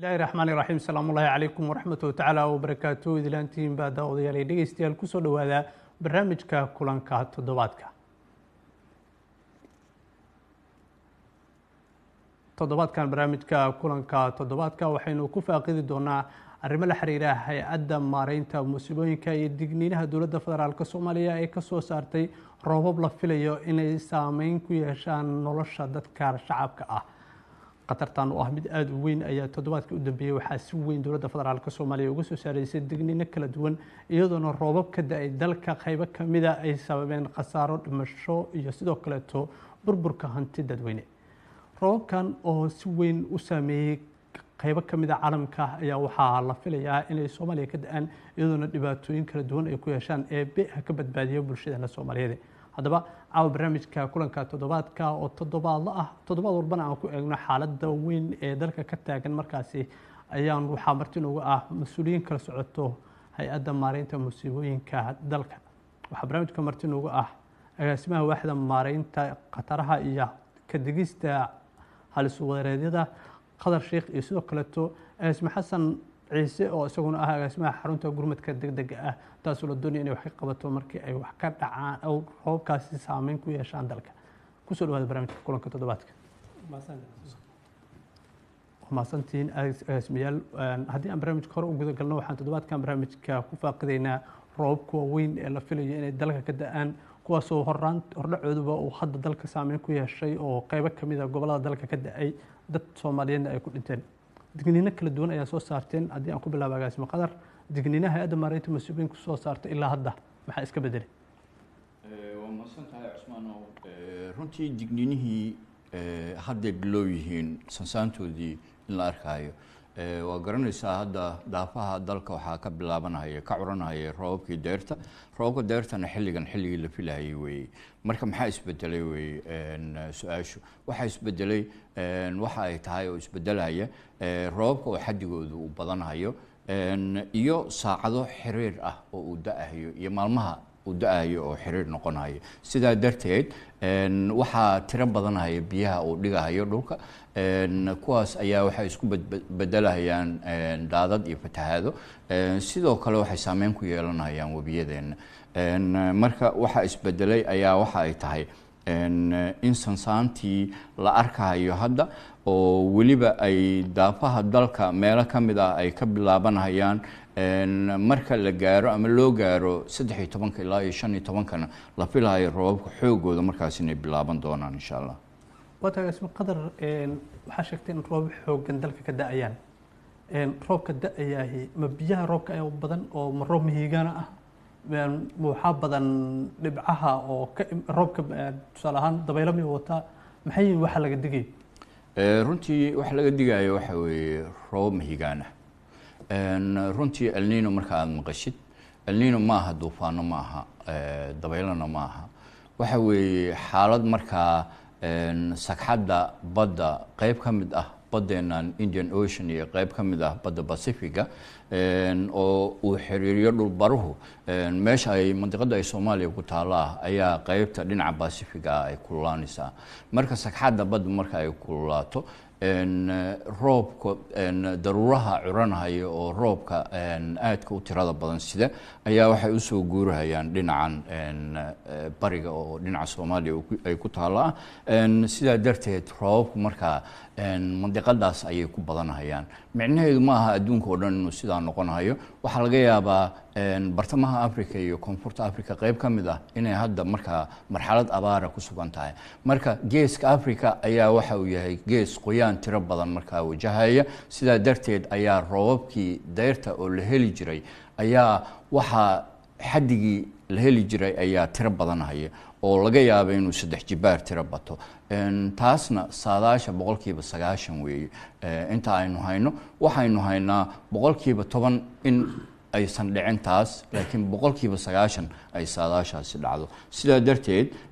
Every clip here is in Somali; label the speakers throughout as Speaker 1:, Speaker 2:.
Speaker 1: bismillahi raxmaani raxiim salaamullaahi calaykum waraxmatullahi tacaala wabarakaatu idilaantiin baa daawadayaal iyo dhegeystayaal kusoo dhowaada barnaamijka kulanka toddobaadka toddobaadkan barnaamijka kulanka toddobaadka waxaynu ku faaqidi doonaa arrimo la xiriira hay-adda maareynta musiibooyinka iyo digniinaha dowladda federaalk soomaaliya ee kasoo saartay roobab la filayo inay saameyn ku yeeshaan nolosha dadka shacabka ah khatartan oo ah mid aada u weyn ayaa toddobaadkii u dambeeyey waxaa si weyn dowladda federaalk soomaaliya uga soo saaraysay digniino kala duwan iyadoona roobab ka da-ay dalka qaybo kamida ay sababeen khasaaro dhimasho iyo sidoo kaleeto burburka hanti dadweyne roobabkan oo si weyn u saameeyey qaybo ka mida caalamka ayaa waxaa la filayaa inay soomaaliya ka da-aan iyadoona dhibaatooyin kala duwan ay ku yeeshaan ee be ha ka badbaadiyo bulshadeena soomaaliyeed haddaba caawa barnaamijka kulanka toddobaadka oo toddobaadla ah toddobaad walbana aan ku eegno xaaladda weyn ee dalka ka taagan markaasi ayaan waxaa marti noogu ah mas-uuliyiin kala socoto hay-adda maareynta musiibooyinka dalka waxaa barnaamijka marti noogu ah agaasimaha waaxda maareynta khataraha iyo kadigista halisuwareedyada qadar sheekh iyo sidoo kaleeto agaasime xasan ciise oo isaguna ah agaasimaha xarunta gurmadka deg dega ah taasoo la doonaya inay wax ka qabato markii ay wax ka dhacaan oo roobkaasi saameyn ku yeeshaan dalka kusoo dhawaada barnaamijka kulanka toddobaadka mahadsantihiin agaasimayaal haddii aan barnaamijka hore u guda galno waxaan toddobaadkan barnaamijka ku faaqidaynaa roobabka waaweyn ee la filayo inay dalka ka da-aan kuwaasoo horaan hordhacooduba uu hadda dalka saameyn ku yeeshay oo qeybo kamid a gobolada dalka ka da-ay dad soomaaliyeedna ay ku dhinteen digniino kala duwan ayaa soo saarteen haddii aan ku bilaabo agaasimo qadar digniinaha hay-adda maareynta mas-uuliyiinka soo saartay ilaa hadda maxaa iska bedelay
Speaker 2: waa mahadsan tahay cusmaanow runtii digniinihii hadday bilow yihiin sansaantoodii in la arkaayo waa garanaysaa hadda daafaha dalka waxaa ka bilaabanaya ka curanaya roobabkii deerta roobabka deertana xilligan xilligii la filahayay weeye marka maxaa isbedelay weye su-aashu waxaa isbedelay waxa ay tahay oo isbedelaya roobabka oo xadigoodu uu badanhayo iyo saacado xiriir ah oo uu da-ahayo iyo maalmaha uu da-ayo oo xiriir noqonayo sidaa darteed waxaa tiro badanhaya biyaha uu dhigahayo dhulka kuwaas ayaa waxay isku bedelahayaan daadad iyo fatahaado sidoo kale waxay saameyn ku yeelanayaan webiyadeena marka waxaa isbedelay ayaa waxa ay tahay in sansaantii la arkahayo hadda oo weliba ay daafaha dalka meelo ka mid ah ay ka bilaabanhayaan marka la gaaro ama loo gaaro saddex iyo tobanka ilaa iyo shan iyo tobankana la filahayo roobabka xoogooda markaas inay bilaaban doonaan insha allah
Speaker 1: waatagaasma qadar waxaa sheegtay in roobab xoogan dalka ka da-ayaan roobka da-ayaahi ma biyaha roobka ayaa badan oo ma roob mihiigana ah waxaa badan dhibcaha oo roobka tusaale ahaan dabaylo mi wataa maxay yihin waxa laga digay
Speaker 2: runtii waxa laga digayo waxa weeye roobab mihigaana runtii elnino marka aada maqashid elnino ma aha duufaano ma aha dabaylona ma aha waxa weeye xaalad markaa sagxadda badda qeyb ka mid ah baddeenan indian ocean iyo qeyb ka mid ah badda pacifica oo uu xiriiriyo dhulbaruhu meesha ay mandiqada ay soomaaliya ku taalla ayaa qeybta dhinaca pacifica ah ay kululaanaysaa marka sagxadda badda marka ay kululaato roobka daruuraha curanhaya oo roobka aadka u tirada badan sida ayaa waxay usoo guurahayaan dhinacan bariga oo dhinaca soomaaliya ay ku taalla sidaa darteed roobabku markaa mandiqadaas ayay ku badanhayaan micnaheedu ma aha adduunka oo dhan inuu sidaa noqonahayo waxaa laga yaabaa bartamaha africa iyo koonfurta africa qeyb ka mid ah inay hadda markaa marxalad abaara ku sugan tahay marka geeska africa ayaa waxa uu yahay gees qoyaan tiro badan markaa wajahaya sidaa darteed ayaa roobabkii deyrta oo la heli jiray ayaa waxaa xaddigii la heli jiray ayaa tiro badanhaya oo laga yaaba inuu saddex jibaar tiro bato taasna saadaasha boqolkiiba sagaashan weeye inta aynu hayno waxaynu haynaa boqolkiiba toban in aysan dhicin taas laakiin boqolkiiba sagaashan ay saadaashaasi dhacdo sidaa darteed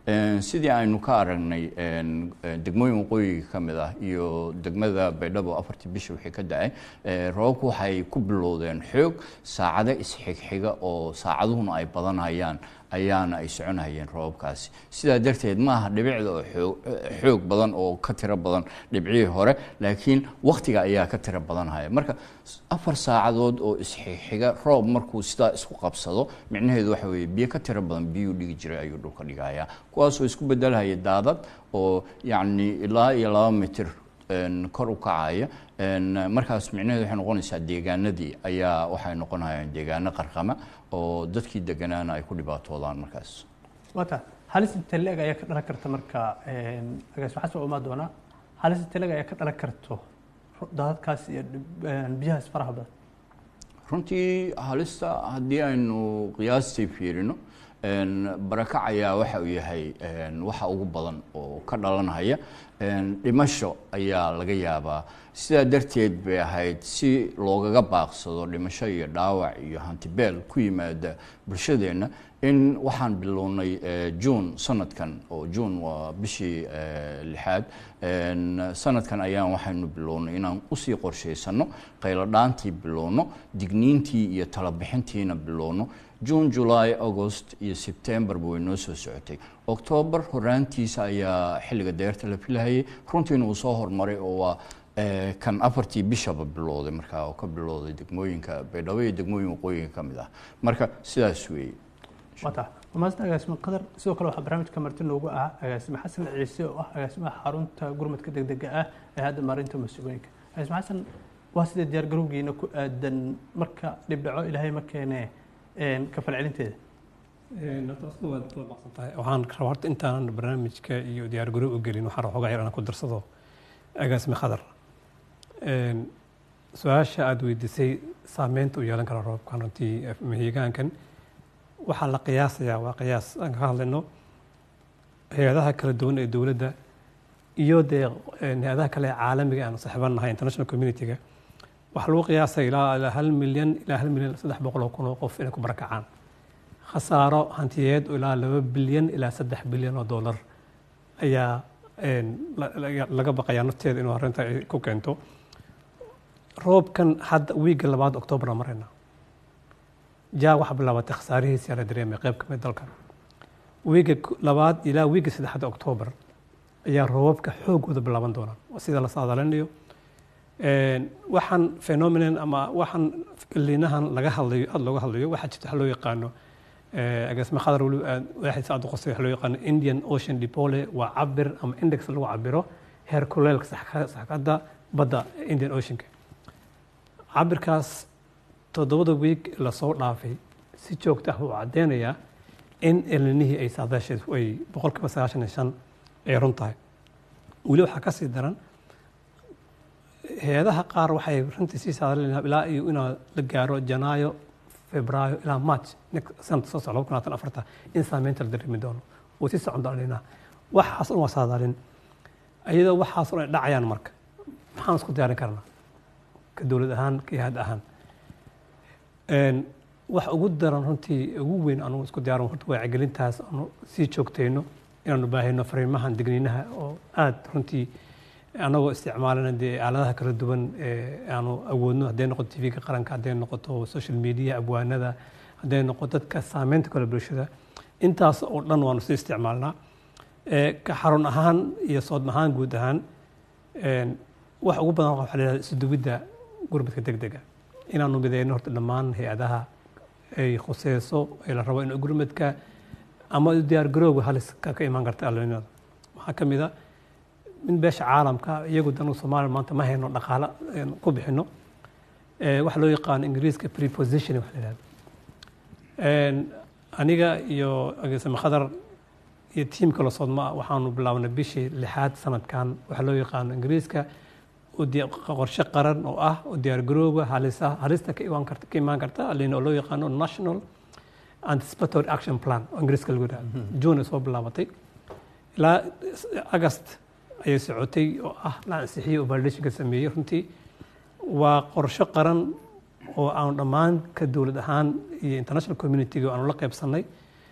Speaker 2: sidii aynu ka aragnay degmooyin waqooyiga ka mid ah iyo degmada baydhabo afartii bisha wixii ka dhacay roobabku waxay ku bilowdeen xoog saacado isxigxiga oo saacaduhuna ay badanayaan ayaana ay soconayeen roobabkaasi sidaa darteed maaha dhibicda oo xoog xoog badan oo ka tiro badan dhibcihii hore laakiin waktiga ayaa ka tiro badanhaya marka afar saacadood oo isxixiga roob markuu sidaa isku qabsado micnaheedu waxa weeye biyo ka tiro badan biyuu dhigi jiray ayuu dhulka dhigayaa kuwaasoo isku bedelhaya daadad oo yacni ilaa iyo laba mitir kor u kacaya markaas micnaheedu waxay noqonaysaa deegaanadii ayaa waxay noqonayaan deegaano qarqama oo dadkii deganaana ay ku dhibaatoodaan markaas
Speaker 1: wata halis inteleg ayaa ka dhalan karta marka agaas waxaa soo imaan doonaa halis inteleg ayaa ka dhalan karto daadadkaas iyo biyahaas faraha badan
Speaker 2: runtii halista haddii aynu qiyaastii fiirino barakac ayaa waxa uu yahay waxa ugu badan oo ka dhalanhaya dhimasho ayaa laga yaabaa sidaa darteed bay ahayd si loogaga baaqsado dhimasho iyo dhaawac iyo hantibeel ku yimaada bulshadeenna in waxaan bilownay juun sanadkan oo juun waa bishii lixaad sanadkan ayaan waxaynu bilownay inaan usii qorshaysano qayladhaantii bilowno digniintii iyo talabixintiina bilowno june july august iyo septemberba way noo soo socotay octoobar horaantiisa ayaa xilliga deerta la filahayay runtiina uu soo hormaray oo waa kan afartii bishaba bilowday markaa oo ka bilowday degmooyinka baydhabo iyo degmooyin waqooyinka ka mid ah marka sidaas weeye
Speaker 1: wata maasna agaasimo qadar sidoo kale waxaa barnaamijka marti noogu ah agaasimo xasan ciise oo ah agaasimaha xarunta gurmadka degdega ah ee hadda maarinta masuulooyinka agaasimo xasan waa sidee diyaar garowgiina ku aadan marka dhibdhaco ilaahay ma keenee ka falcelinteeda
Speaker 3: waxaan rabaa horta intaanan barnaamijka iyo diyaargarow u gelin waxaan rabaa xogaa yar inaan ku darsado agaasime khadar su-aasha aada weydiisay saameynta u yeelan kara roobkan runtii mahigaankan waxaa la qiyaasayaa waa qiyaas aan ka hadlayno hay-adaha kala duwan ee dowladda iyo dee hay-adaha kale ee caalamiga aan saaxiiban nahay international community-ga waxaa lagu qiyaasaya ilaa ilaa hal milyan ilaa hal milyan saddex boqol oo kun oo qof inay ku barakacaan khasaaro hantiyeed oo ilaa laba bilyan ilaa saddex bilyan oo dollar ayaa laga baqayaa nafteeda inuu arrinta ay ku keento roobkan hadda wiigga labaad octoobra marayna jaa waxaa bilaabatay khasaarihiisa la dareemay qayb ka mid dalka wiigga labaad ilaa wiigga saddexaad octoobar ayaa roobabka xoogooda bilaaban doonaan sida la saadaalinayo waxaan phenomenon ama waxaan liinahan laga hadlayo aada looga hadlayo waxaa jirta waxa loo yaqaano agaasima khadar weli waaxid saacad qosay waxa loo yaqaano indian ocean dipole waa cabir ama index lagu cabiro heer kuleelka saxkadda badda indian oceanka cabirkaas toddobada wiig lasoo dhaafay si joogta ah uu caddeynayaa in elninihii ay saadaasheed ay boqolkiiba sagaashan iyo shan ay run tahay weli waxaa ka sii daran hay-adaha qaar waxay runtii sii saadalinaa ilaa iyo inaa la gaaro janaayo febraayo ilaa march sanadka soo socda laba kun labaatan afarta in saameynta la dareemi doono oo sii socon doonina waxaas un waa saadaalin iyadoo waxaas un ay dhacayaan marka maxaan isku diyaarin karnaa ka dowlad ahaan ka hay-ad ahaan wax ugu daran runtii ugu weyn anugu isku diyaaran horta wacyigelintaas aanu sii joogtayno inaanu baahino fariimahan digniinaha oo aada runtii anagoo isticmaalana dee aaladaha kala duwan aanu awoodno hadday noqoto tv-ga qaranka hadday noqoto social media abwaanada hadday noqoto dadka saameynta kale bulshada intaas oo dhan waanu sii isticmaalnaa ka xarun ahaan iyo soodm ahaan guud ahaan wax ugu badan waxa la yihahda isuduwidda gurmadka degdega inaanu mideyno horta dhammaan hay-adaha ay khuseyso ee la rabo in gurmadka ama diyaar garooga halis ka imaan karta allinada waxaa ka mid a mid beesha caalamka iyagu danu soomaaliya maanta ma hayno dhaqaalo ku bixino waxa loo yaqaano ingiriiska preposition wax la yihahdo aniga iyo ageesame khadar iyo tiimka la sodma waxaanu bilaabnay bishii lixaad sanadkan waxaa loo yaqaano ingiriiska qorshe qaran oo ah oo diyaargarooga halisa halista ka imaan karta ka imaan karta alin oo loo yaqaano national anticipatory action plan oo ingiriiska lagu yidhahdo june ay soo bilaabatay ilaa agast ayay socotay oo ah la ansixiyey oo validationka sameeyey runtii waa qorshe qaran oo aanu dhammaan ka dowlad ahaan iyo international community-ga aanu la qaybsanay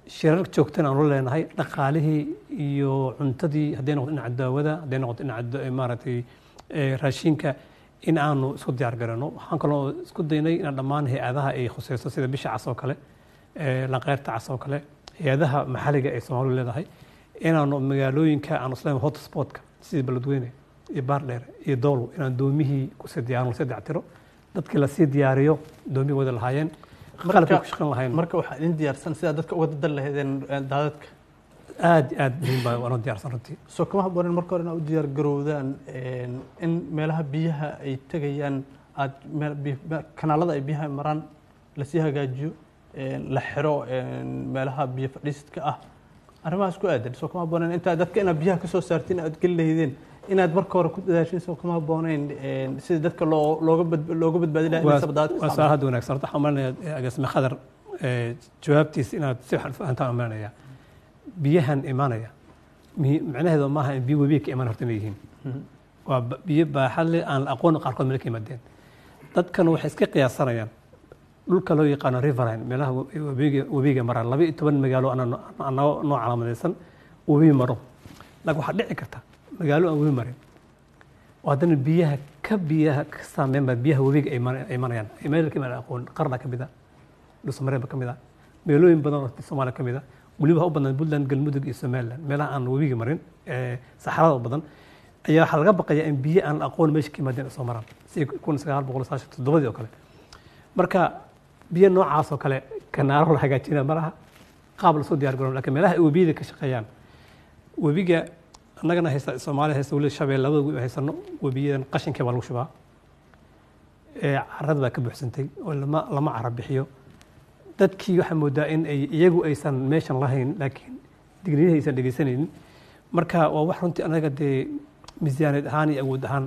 Speaker 3: shirar joogtan aanu leenahay dhaqaalihii iyo cuntadii hadday noqoto dhinaca daawada hadday noqoto dhinaca maaragtay raashinka in aanu isku diyaar garano waxaan kaloo isku daynay inaan dhammaan hay-adaha ay khuseyso sida bisha cas oo kale lanqeyrta cas oo kale hay-adaha maxalliga ay soomaalidu leedahay inaanu magaalooyinka aanu isleen hotspotka sidii beledweyne iyo baardheer iyo doolow inaan doomihii kusii diyaarno lasii dayactiro dadkii lasii diyaariyo doomihii wada lahaayeen qalabkii ku shaqan lahayn
Speaker 1: marka waxaa idin diyaarsan sidaa dadka uga dadan lahaydeen daadadka
Speaker 3: aad iyo aad muhiim baa waanoo diyaarsan runtii
Speaker 1: soo kama haboonin marka hore inaad u diyaar garowdaan in meelaha biyaha ay tegayaan aad kanaalada ay biyaha maraan lasii hagaajiyo la xiro meelaha biyo fadhiisidka ah arrimahaas ku aadan soo kama haboonen intaa dadka inaad biyaha ka soo saartiin aad geli lahaydeen inaad marka hore ku dadaashin soo kama habooneyn sida dadka loo looga bad looga badbaadi lahaa inaysa daadadka
Speaker 3: waa su-aal hadda wanaagsan horta waxaan umaleynaya agaasime khadar jawaabtiisa inaad si waxan fahantaan umaleynaya biyahan imaanaya macnaheedu maaha in biyo webiga ka imaan horta inay yihiin waa biyo baaxad leh aan la aqoon qaarkood meel ka yimaadeen dadkan waxay iska qiyaasanayaan dhulka loo yaqaano riverine meelaha webiga webiga maraan laba iyo toban magaalo aan noo calaamadaysan webi maro laakiin waxaa dhici karta magaalo aan webi marin oo haddana biyaha ka biyaha ka saameyn baa biyaha webiga ay imanayaan meel ka imaan aqoon qarna ka mid a dhuusamareeba ka mid a meelooyin badan oo soomaaliya ka mid a weliba u badan puntland galmudug iyo somaliland meelaha aan webiga marin saxarada u badan ayaa waxaa laga baqayaa in biyo aan aqoon meesha ka yimaadeen soo maraan si kun sagaal boqol saashan toddobadii oo kale marka biyo noocaas oo kale kanaaro la hagaajina malaha qaab lasoo diyaar garoon lakiin meelaha ay webiyada ka shaqeeyaan webiga annagana haysta soomaaliya haysta weli shabeel labada webi haysano webiyadan qashinkii baa lagu shubaa carrada baa ka buuxsantay oo lama lama cara bixiyo dadkii waxaa moodaa in ay iyagu aysan meeshan lahayn laakiin digniyaha aysan dhegeysanaynin marka waa wax runtii anaga dee miisaaneed ahaan iyo awood ahaan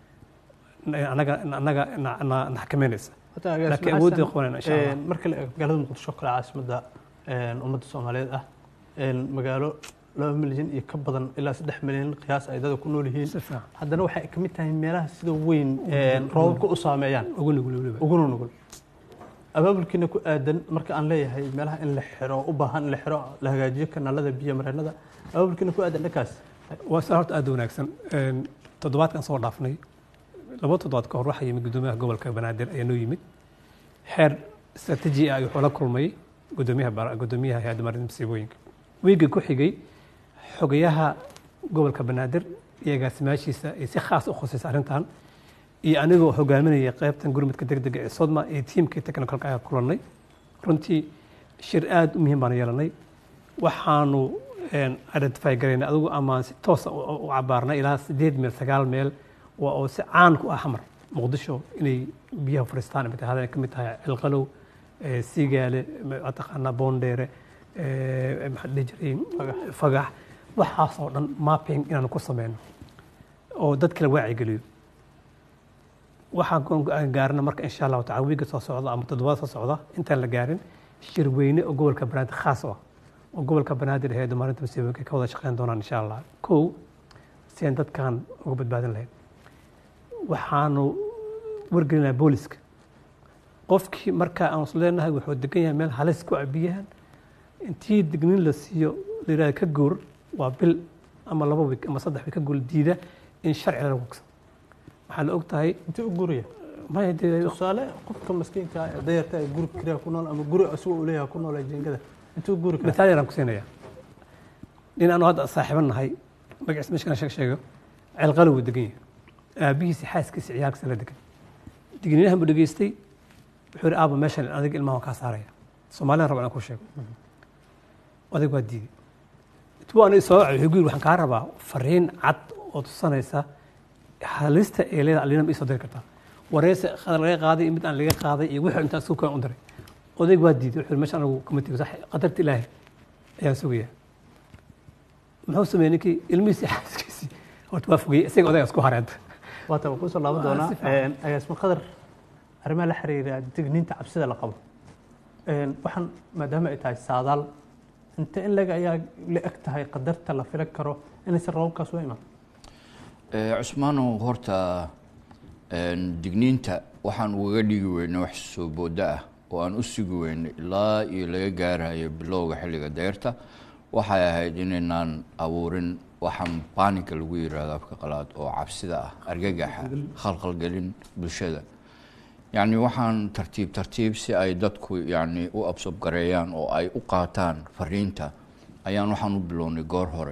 Speaker 3: anaga anaga na xakameynaysa laakiin awoodda qabanayna insha allah
Speaker 1: marka la eego magaalada muqdisho kale caasimadda ummadda soomaaliyeed ah magaalo laba milyan iyo ka badan ilaa saddex milyan qiyaas ay dada ku nool yihiin
Speaker 3: si fiican
Speaker 1: haddana waxay ka mid tahay meelaha sida weyn roobabka u saameeyaan
Speaker 3: ugu nugul weliba
Speaker 1: uguna nugul abaabulkiina ku aadan marka aan leeyahay meelaha in la xiro u baahan in la xiro la hagaajiyo kanaalada biyo mareennada abaabulkiina ku aadan dhankaas
Speaker 3: waa saa horta aad u wanaagsan toddobaadkan soo dhaafnay laba toddobaad ka hor waxaa yimid guddoomiyaha gobolka banaadir ayaa noo yimid xeer istaraatiiji ah wuxuu la kulmay guddoomiyaha bara- guddoomiyaha hay-adda marinta masiibooyinka wiigga ku xigay xogayaha gobolka banaadir iyo agaasimaashiisa ay si khaas u khusaysa arrintan iyo anigoo hogaaminaya qaybtan gurmadka degdega ee sodma iyo tiimkii technicalka ayaa kulannay runtii shir aad u muhiim baan yeelanay waxaanu identify garaynay adigu amaan si toosa u cabaarnay ilaa sideed meel sagaal meel waa oo si caan ku ah xamar muqdisho inay biyaha fariistaan imid tahay ka mid tahay cilqalow siigaale mataqaanaa boondheere maxaa dhihi jiray fagax waxaasoo dhan mapping inaanu ku sameyno oo dadka la waacigeliyo waxaan gaarna marka insha allahu tacala wiiga soo socda ama toddobaad soo socda intaan la gaarin shir weyne oo gobolka banaadir khaas u ah oo gobolka banaadir ee maalinta masiibooyinka ka wada shaqeyn doonaan insha allah kow si aan dadkan uga badbaadin lahayn waxaanu wargelinaa booliska qofkii marka aan is leenahay wuxuu degan yahay meel halis ku ah biyahan intii dignin la siiyo la yidhahda ka guur waa bil ama laba wiig ama saddex wiig ka guur diida in sharci lagu gugsan waxaa la og tahay
Speaker 1: intii u guriya
Speaker 3: maya dee
Speaker 1: tusaale qofka maskiinka ah ee dayarta ee guri kiriya ku nool ama guri isagoo uu leeyahay ku nool ee jeengada intuu guri kara
Speaker 3: mitaal yaraan ku siinaya nin aanu hadda saaxiiban nahay magaciisa meeshana sheeg sheego ceelqalo wuu degan yahay aabihiisa xaaskiisa ciyaalkiisa la degan digniinahan buu dhegeystay wuxuu yidhi aaba meeshan adiga ilmaha waan kaa saaraya soomaalina raba inaan ku sheego odag waa diiday intuu aan soo wacay wuxuu gu yidhi waxaan kaa rabaa fariin cad oo tusanaysa halista ee leeda alina ma isoo diri kartaa wareyse qadar laga qaaday iyo mid aan laga qaaday iyo wixii intaan suukaan u diray odayg waa diiday wuxuu yidhi meesha anigu kama tego sax qadarta ilaahay ayaan sugayaa muxuu sameeyey ninkii ilmihiisii xaaskiisii horta waa fogeyey isaga odaygaas ku hareed
Speaker 1: waata waan kusoo laaban
Speaker 3: Waa
Speaker 1: doonaa
Speaker 3: si fiican.
Speaker 1: agaasma qadar arrimaha la xiriira digniinta cabsida la qabo waxaan maadaama ay tahay saadaal inte in leg ayaa la eg tahay qadarta la filan karo inaysan roobabkaas u iman
Speaker 2: cusmaanow horta digniinta waxaan ugaga dhigi weyna wax soo booda ah oo aan u sugi weynay ilaa iyo laga gaarayo bilowga xilliga deyrta waxay ahayd inaynaan abuurin waxaan baanika lagu yiraahdo afka qalaad oo cabsida ah argagaxa khalkhalgelin bulshada yacni waxaan tartiib tartiib si ay dadku yacni u absobgareeyaan oo ay u qaataan fariinta ayaan waxaan u bilownay goor hore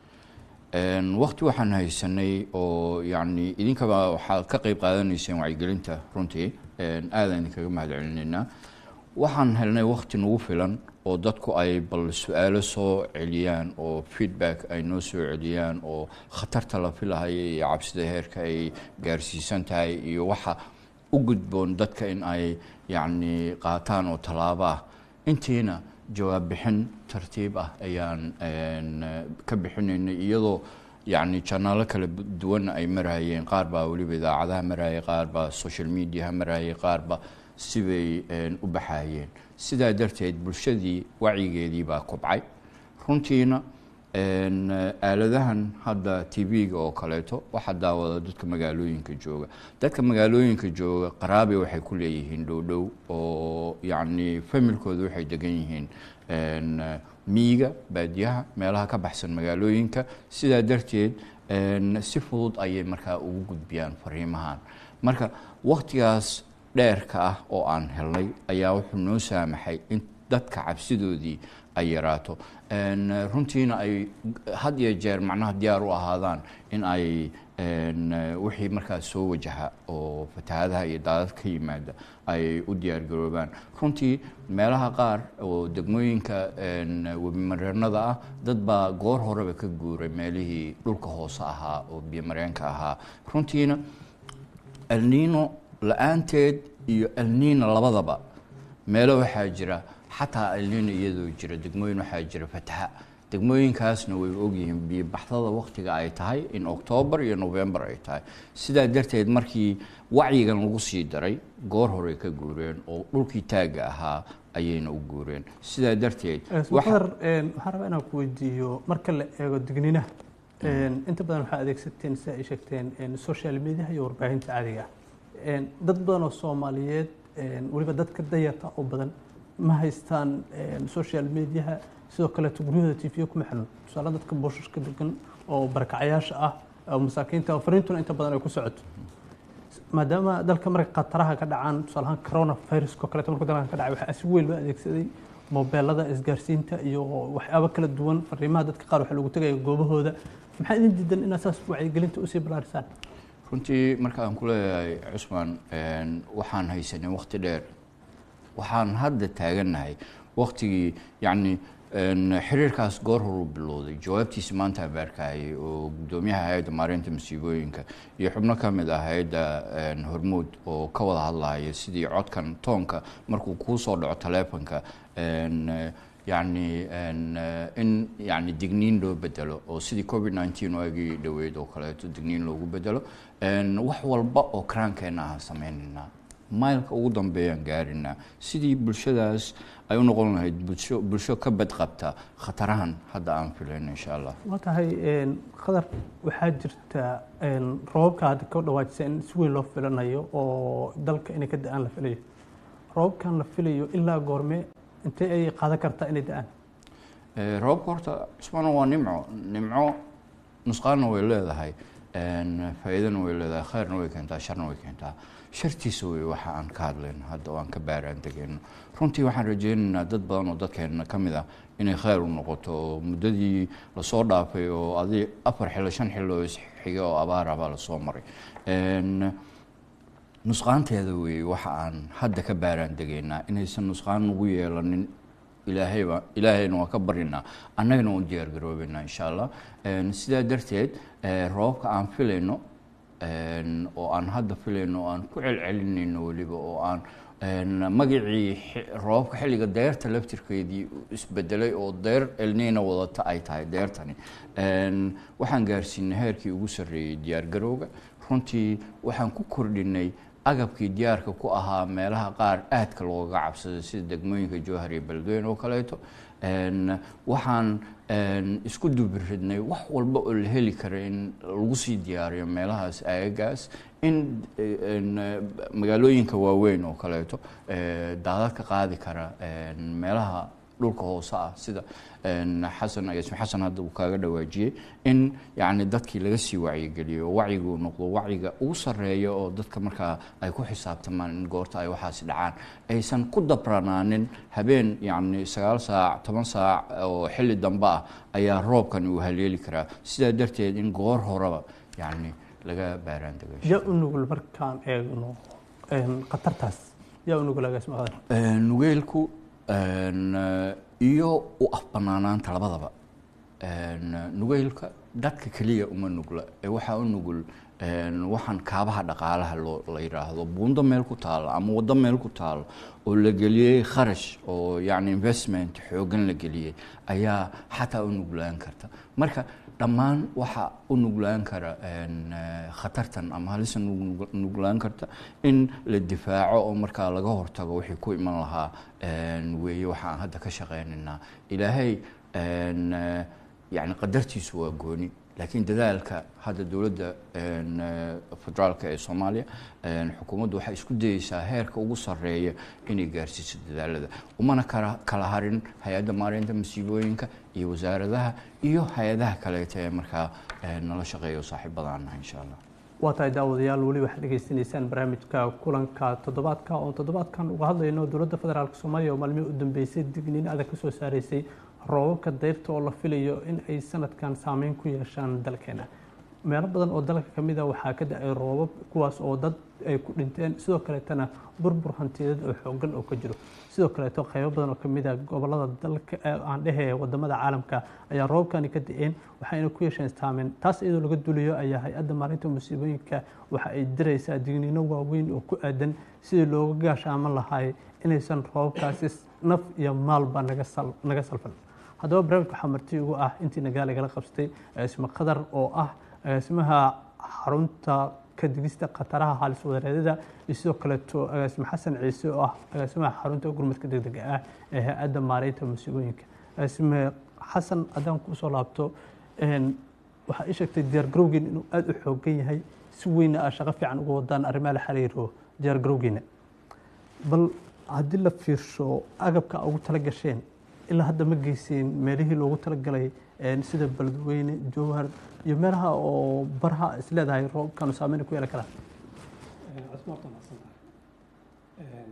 Speaker 2: waqti waxaan haysanay oo yacni idinkaba waxaad ka qeyb qaadanayseen wacyigelinta runtii aadaan idinkaga mahad celinaynaa waxaan helnay waqti nagu filan oo dadku ay bal su-aalo soo celiyaan oo feedback ay noo soo celiyaan oo khatarta la filahaya iyo cabsida heerka ay gaarsiisan tahay iyo waxa u gudboon dadka in ay yacni qaataan oo tallaabo ah intiina jawaab bixin tartiib ah ayaan ka bixinaynay iyadoo yacni janaalo kala duwan ay marayeen qaar baa weliba idaacadaha marayay qaar baa social mediaha marayay qaar ba sibay u baxayeen sidaa darteed bulshadii wacyigeedii baa kobcay runtiina aaladahan hadda t v-ga oo kaleeto waxaa daawada dadka magaalooyinka jooga dadka magaalooyinka jooga qaraabe waxay ku leeyihiin dhowdhow oo yacni familkooda waxay degan yihiin miyiga baadiyaha meelaha ka baxsan magaalooyinka sidaa darteed si fudud ayay markaa ugu gudbiyaan fariimahan marka waktigaas dheerka ah oo aan helnay ayaa wuxuu noo saamaxay in dadka cabsidoodii ay yaraato runtiina ay had iyo jeer macnaha diyaar u ahaadaan in ay wixii markaas soo wajaha oo fatahaadaha iyo daadad ka yimaada ay u diyaargaroobaan runtii meelaha qaar oo degmooyinka webimareenada ah dad baa goor horeba ka guuray meelihii dhulka hoose ahaa oo biyomareenka ahaa runtiina elniino la-aanteed iyo elniina labadaba meelo waxaa jira xataa elniino iyadoo jira degmooyin waxaa jira fataha degmooyinkaasna way ogyihiin biyobaxdada waktiga ay tahay in octoobar iyo november ay tahay sidaa darteed markii wacyigan lagu sii daray goor horey ka guureen oo dhulkii taagga ahaa ayayna u guureen sidaa darteed
Speaker 1: qadar waxaan rabaa inaan ku weydiiyo marka la eego digninaha inta badan waxaa adeegsateen sida ay sheegteen social mediaha iyo warbaahinta caadiga ah dad badan oo soomaaliyeed weliba dadka dayarta oo badan ma haystaan social mediaha sidoo kaleeto guryahooda t v kuma xirno tusaale dadka booshaska degan oo barakacayaasha ah oo masaakiinta fariintuna inta badan ay ku socoto maadaama dalka marka khataraha ka dhacaan tusaale ahaan corona virusko kaleeto marka dalka ka dhacay waxaa si weyn loo adeegsaday mobeelada isgaarsiinta iyo waxyaabo kala duwan fariimaha dadka qaar waxaa lagu tegaya goobahooda maxaa idin diidan inaad saas wacyigelinta usii ballaarisaan
Speaker 2: runtii marka aan ku leeyahay cusmaan waxaan haysanay wakti dheer waxaan hadda taagannahay waktigii yacni xiriirkaas goor horuu bilowday jawaabtiisa maanta abaarkahayay oo guddoomiyaha hay-adda maareynta masiibooyinka iyo xubno ka mid ah hay-adda hormuud oo ka wada hadlaya sidii codkan toonka markuu kuu soo dhaco taleefonka yacni in yacni digniin loo bedelo oo sidii covid nineteen waagii dhoweyd oo kaleeto digniin loogu bedelo wax walba oo karaankeenna ahaan sameynaynaa maylka ugu dambeeyaan gaarinaa sidii bulshadaas ay u noqon lahayd bulsho bulsho ka badqabta khatarahan hadda aan filayno insha allah
Speaker 1: waa tahay qadar waxaa jirta roobabka hadda ka dhawaajisa in si weyn loo filanayo oo dalka inay ka da-aan la filayo roobabkan la filayo ilaa goorme intee ay qaadan kartaa inay da-aan
Speaker 2: roobabka horta cusmaana waa nimco nimco nusqaanna way leedahay faa'iidana way leedahay khayrna way keentaa sharna way keentaa shartiisa wey waxa aan ka hadlayno hadda oo aan ka baaraan degayno runtii waxaan rajaynaynaa dad badan oo dadkeena ka mid ah inay khayr u noqoto oo muddadii lasoo dhaafay oo adi afar xillo shan xillo isxiga oo abaar ah baa lasoo maray nusqaanteeda weeye waxa aan hadda ka baaraan degaynaa inaysan nusqaan nagu yeelanin ilaahayba ilaahayna waa ka barinaa annagana waan diyaar garoobeynaa insha allah sidaa darteed roobabka aan filayno oo aan hadda filayno oo aan ku celcelinayno weliba oo aan magacii roobabka xilliga deerta laftirkeedii isbedelay oo deer elnina wadata ay tahay deertani waxaan gaarsiinay heerkii ugu sarreeyey diyaargarowga runtii waxaan ku kordhinay agabkii diyaarka ku ahaa meelaha qaar aadka looga cabsaday sida degmooyinka jowhar iyo beledweyne oo kaleeto waxaan isku dubiridnay wax walba oo la heli kara in lagu sii diyaariyo meelahaas aagagaas in eh, en, eh, magaalooyinka waaweyn oo kaleeto eh, daadad ka qaadi kara en, meelaha dhulka hoose ah sida en, xasan agaasime xasan hadda uu kaaga dhawaajiyey in yacni dadkii laga sii wacyigeliyo oo wacyigu noqdo wacyiga ugu sarreeya oo dadka markaa ay ku xisaabtamaan in goorta ay waxaasi dhacaan aysan ku dabranaanin habeen yacni sagaal saac toban saac oo xilli dambe ah ayaa roobkan uu haleeli karaa sidaa darteed in goor horeba yacni laga baaraan dego
Speaker 1: yaa u nugul markaan eegno een, khatartaas yaa u nugul agaasima qadar
Speaker 2: Een, nugeelku een, eh, iyo u afbanaanaanta labadaba Een, nugeelka dadka keliya uma nugla ee waxaa u nugul een, waxaan kaabaha dhaqaalaha loo la yidhaahdo buundo meel ku taalo ama waddo meel ku taalo oo la geliyey kharash oo yacni investment xoogan la geliyey ayaa xataa u nuglaan karta marka dhammaan waxaa u nuglaan kara een, eh, khatartan ama halisa nug- nuglaan karta in la difaaco oo markaa laga hortago wixii ku iman lahaa een, weeye waxaan hadda ka shaqaynaynaa ilaahay een, eh, yacni qadartiisu waa gooni laakiin dadaalka hadda dowladda een, eh, federaalka ee soomaaliya een, xukuumaddu waxay isku dayeysaa heerka ugu sarreeya inay gaarsiiso dadaalada umana kala kala harin hay-adda maareynta masiibooyinka iyo wasaaradaha iyo hay-adaha kaleeta ee markaa een, nala shaqeeya oo saaxiibadaan nahay insha allah
Speaker 1: waa tahay daawadayaal weli waxaad dhegaysanaysaan barnaamijka kulanka toddobaadka oo toddobaadkan uga hadlayno dowladda federaalk soomaaliya oo maalmihii u dambeysay digniin adag ka soo saaraysay roobabka dayrta oo la filayo in ay sanadkan saameyn ku yeeshaan dalkeena meelo badan oo dalka ka mid a waxaa ka da-ay roobab kuwaas oo dad ay ku dhinteen sidoo kaleetana burbur hantiyadeed oo xoogan oo ka jiro sidoo kaleeto qaybo badan oo ka mid a gobolada dalka ee aan dhehe wadamada caalamka ayaa roobabkani ka da-een waxayna ku yeesheen saameyn taas iyadoo laga duulayo ayaa hay-adda maalinta musiibooyinka waxa ay diraysaa digniino waaweyn oo ku aadan sidii looga gaashaaman lahay inaysan roobabkaasi naf iyo maalba naga sal naga salfan haddaba barnaamijka waxaa marti ugu ah intii nagaal igala qabsatay agaasimo qadar oo ah agaasimaha xarunta ka digista khataraha halis wadareedada iyo sidoo kaleeto agaasimo xasan ciise oo ah agaasimaha xarunta gurmadka degdega ah ee hay-adda maareynta musiibooyinka agaasime xasan haddaan kusoo laabto een, waxaa ii sheegtay diyaar garowgiina inuu aada u xoogan yahay si weynna aa shaqo fiican uga wadaan arrimaha la xiriiro diyaar garowgiina bal haddii la fiirsho agabka ugu tala gasheen ilaa hadda ma geyseen meelihii loogu talagalay een, sida beledweyne jowhar iyo meelaha oo baraha is leedahay roobkanu saameyn ku yeelan karaa
Speaker 3: cusmaarta mahadsan tahay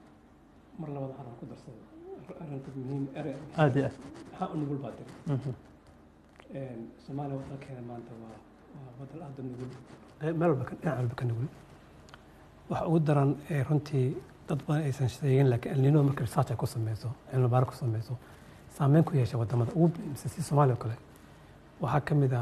Speaker 3: mar labada xaran ku darsada arrinta muhiim ere
Speaker 1: aada iyo aad
Speaker 3: maxaa u nugul baa tiri
Speaker 1: Mhm.
Speaker 3: soomaaliya waddankeena maanta waa waa waddan aada u nugul meel walba ka dhinac walba ka nugul waxa ugu daran ee runtii dad badan aysan sheegin laakiin elnino marka research ay ku sameyso cilmi baaro ku sameyso saameyn ku yeesha wadamada ugu muhiimsan si soomaaliya oo kale waxaa ka mid ah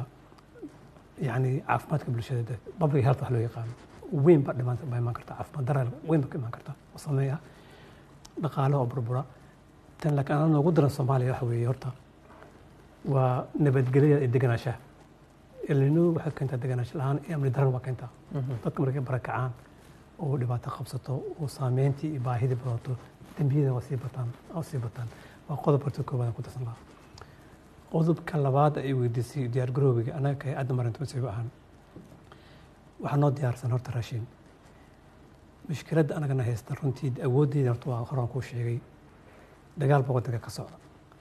Speaker 3: yacni caafimaadka bulshada dad public health wax loo yaqaano weyn ba dhimaan ba imaan karta caafimaad darar weyn ba ka imaan karta oo sameeya dhaqaale oo burbura tan laakiin anaa noogu daran soomaaliya waxa weeye horta waa nabadgelyada iyo deganaanshaha elnino waxay keentaa deganaansho la-aan iyo amni daran waa keentaa dadka markay barakacaan oo dhibaato qabsato oo saameyntii iyo baahidii badato dembiyada waa sii bataan waa sii bataan waa qodob horta koowaad aan ku darsan lahaa qodobka labaad ay weydiisay diyaar garoobiga anaga ka hay-adda marinta masiibo ahaan waxaa noo diyaarsan horta raashin mushkiladda anagana haysta runtii awooddeeda horta waa horaan kuu sheegay dagaal baa waddanka ka socda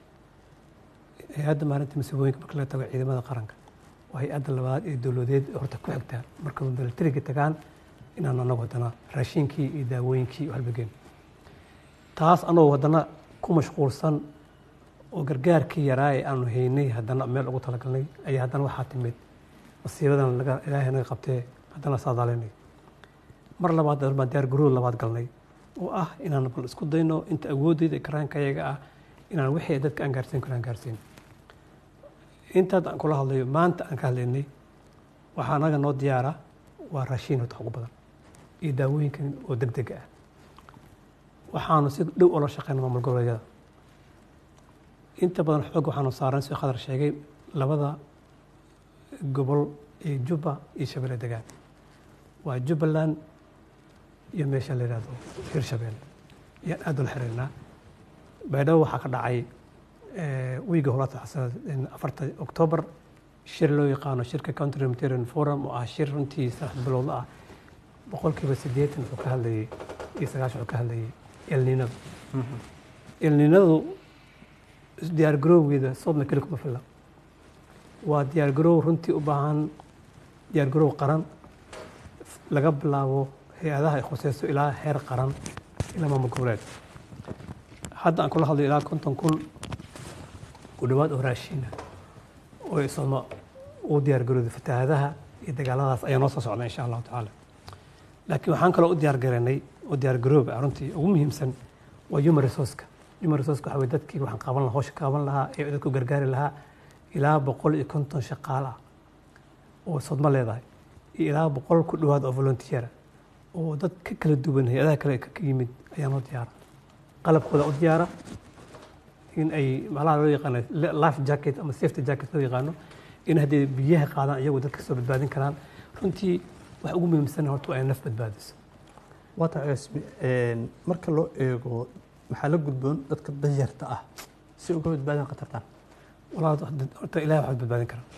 Speaker 3: hay-adda maalinta masiibooyinka marka laga tago ciidamada qaranka waa hay-adda labaad ee dowladeed ee horta ku xigtaa marka milatariga tagaan inaan anagu haddana raashinkii iyo daawooyinkii iyo halbageen taas anagoo haddana ku mashquulsan oo gargaarkii yaraa ee aanu haynay haddana meel ugu talagalnay ayaa haddana waxaa timid masiibadan laga ilaahay naga qabtee haddana saadaalaynay mar labaad baan diyaar garoob labaad galnay oo ah inaan bal isku dayno inta awoodeyda karaanka ayaga ah inaan wixii dadka aan gaarsiin karo aan gaarsiin intaad aan kula hadlayo maanta aan ka hadlaynay waxaa anaga noo diyaara waa raashiin horta ugu badan iyo daawooyinkan oo deg deg ah waxaanu si dhow ula shaqeyna maamul goboleedyada inta badan xoog waxaanu saaran si khadar sheegay labada gobol ee jubba iyo shabeelle degaan waa jubbaland iyo meesha la yidhahdo hirshabeelle ayaan aada ula xiriirnaa baydhabo waxaa ka dhacay wiiga holaata afarta oktoobar shir loo yaqaano shirka counter humanitarian forum oo ah shir runtii saddex bilowda ah boqolkiiba siddeetan wuxuu ka hadlayay iyo sagaashan wuxuu ka hadlayay elninada elninadu diyaargarowgeeda soodna keli kuma filla waa diyaargarow runtii u baahan diyaargarow qaran laga bilaabo hay-adaha ay khuseyso ilaa heer qaran ilaa maamul goboleed hadda aan kula hadlayo ilaa konton kun ku dhowaad oo raashiina oo isama u diyaargarooday fatahaadaha iyo dagaaladaas ayaa noo soo socda insha allahu tacaala laakiin waxaan kaloo u diyaargaranay oo diyaargarooba runtii ugu muhiimsan waa human resourceka human resourceka waxa weye dadkii waxaan qaban lahaa hawsha qaban lahaa ee dadku gargaari lahaa ilaa boqol iyo konton shaqaale ah oo sodmo leedahay iyo ilaa boqol ku dhowaad oo volunteera oo dad ka kala duwan hay-adaha kale ka yimid ayaa noo diyaara qalabkooda u diyaara in ay malaha loo yaqaano life jacket ama safety jacket loo yaqaano in haddii biyaha qaadaan iyagu dadka soo badbaadin karaan runtii wax ugu muhiimsan horta waa inay naf badbaadiso
Speaker 1: waata cusbi marka loo eego maxaa la gudboon dadka danyarta ah si uga badbaadin khatartan
Speaker 3: walaa horta ilahi waxaad badbaadin karaa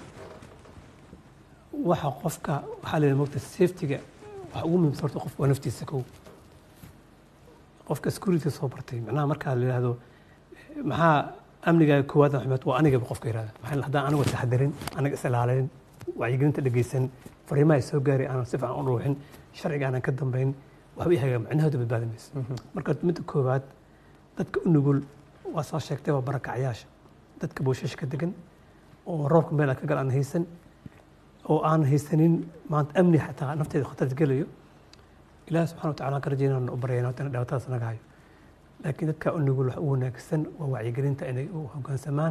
Speaker 3: waxa qofka waxaa leeyahay mogta safetyga waxa ugu muhiimsan horta qofka waa naftiisa kow qofka security soo bartay macnaha markaa la yidhaahdo maxaa amnigaaga koowaad xumeed waa anigaba qofka yihahda maxaa haddaan anigu taxadarin aniga is ilaalin wacyigelinta dhegeysan fariimaha soo gaaray aanan si fiican u ruuxin sharciga aanan ka dambayn waxba i hagaa macnahooda badbaadi mayso marka midda koowaad dadka u nugul waa soo sheegtay waa barakacyaasha dadka booshash ka degan oo roobka meel ka gal aan haysan oo aan haysanin maanta amni xataa nafteeda khatar gelayo ilaah subxana watacala aan ka rajaynaan u baryayna horta dhibaatadaas naga hayo laakiin dadka u nugul wax u wanaagsan waa wacyigelinta inay u hoggaansamaan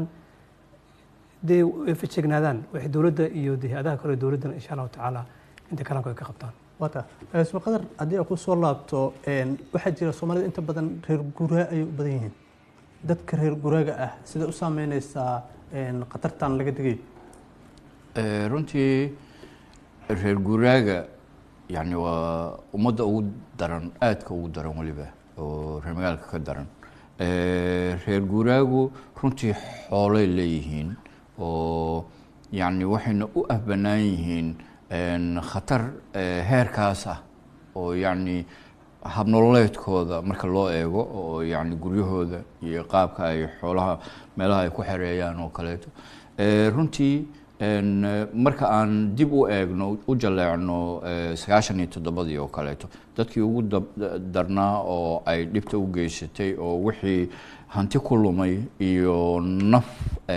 Speaker 3: dee ay fajegnaadaan waxay dowladda iyo hay-adaha kale dowladdana insha allahu tacaala inta kalaanku ay ka qabtaan
Speaker 1: wata isma qadar haddii aan ku soo laabto waxaa jira soomaalida inta badan reer guraa ayay u badan yihiin dadka reer guraaga ah sida u saameyneysaa khatartan laga digay
Speaker 2: runtii reer guuraaga yani waa ummadda ugu daran aadka ugu daran weliba oo reer magaalka ka daran reer guuraagu runtii xoolay leeyihiin oo yani waxayna u ahbanaan yihiin khatar heerkaas ah oo yani habnololeedkooda marka loo eego oo yani guryahooda iyo qaabka ay xoolaha meelaha ay ku xereeyaan oo kaleeto runtii marka aan dib u eegno u jaleecno sagaashan iyo toddobadii oo kaleeto dadkii ugu darnaa oo ay dhibta u geysatay oo wixii hanti ku lumay iyo naf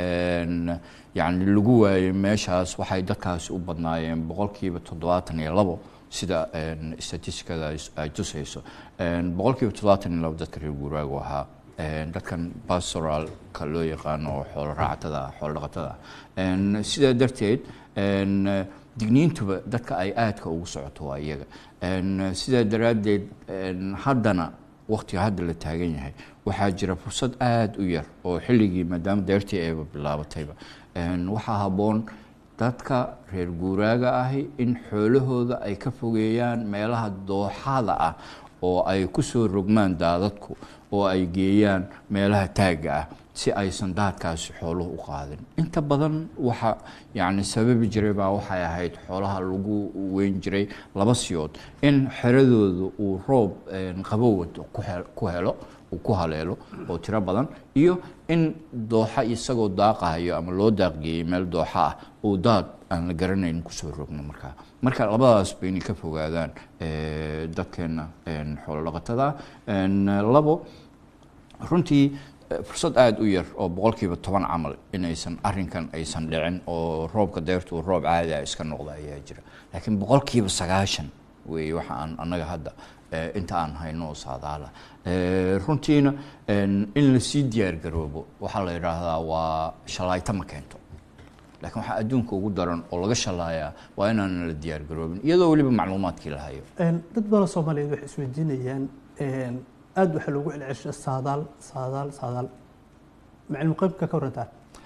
Speaker 2: yani lagu waayey meeshaas waxay dadkaasi u badnaayeen boqolkiiba toddobaatan iyo labo sida statistikada ay tusayso boqolkiiba toddobaatan iyo labo dadka reer guuraagu ahaa dadkan pastoralka loo yaqaano oo xoolo raacatada xoolo dhaqatada ah sidaa darteed digniintuba dadka ay aadka ugu socoto waa iyaga sidaa daraaddeed haddana waktiga hadda la taagan yahay waxaa jira fursad aada u yar oo xilligii maadaama deertii ayba bilaabatayba waxaa habboon dadka reer guuraaga ahi in xoolahooda ay ka fogeeyaan meelaha dooxada ah oo ay ku soo rogmaan daadadku oo ay geeyaan meelaha taagga ah si aysan daadkaasi xooluhu u qaadin inta badan waxa yani sababi jiray baa waxay ahayd xoolaha lagu weyn jiray laba siyood in xeradooda uu roob qabowa ku helo uu ku haleelo oo tiro badan iyo in dooxa isagoo daaqahayo ama loo daaqgeeyey meel dooxa ah uu daad aan la garanayn kusoo rogno markaa marka labadaas ba inay ka fogaadaan dadkeena xoolo dhaqatada labo runtii fursad aada u yar oo boqolkiiba toban camal inaysan arinkan aysan dhicin oo roobka deertu uu roob caadi a iska noqda ayaa jira laakiin boqolkiiba sagaashan weeye waxa aan annaga hadda inta aan hayno oo saadaala runtiina in lasii diyaar garoobo waxaa la yidhaahdaa waa shallaayta ma keento laakiin waxaa adduunka ugu daran oo laga shallaayaa waa inaanan la diyaar garoobin iyadoo weliba macluumaadkii la hayo
Speaker 1: dad badan soomaaliyeed waxay isweydiinayaan aada waxaa loogu celcelsha saadaal saadaal saadaal ma cilmi qeybka ka warantaa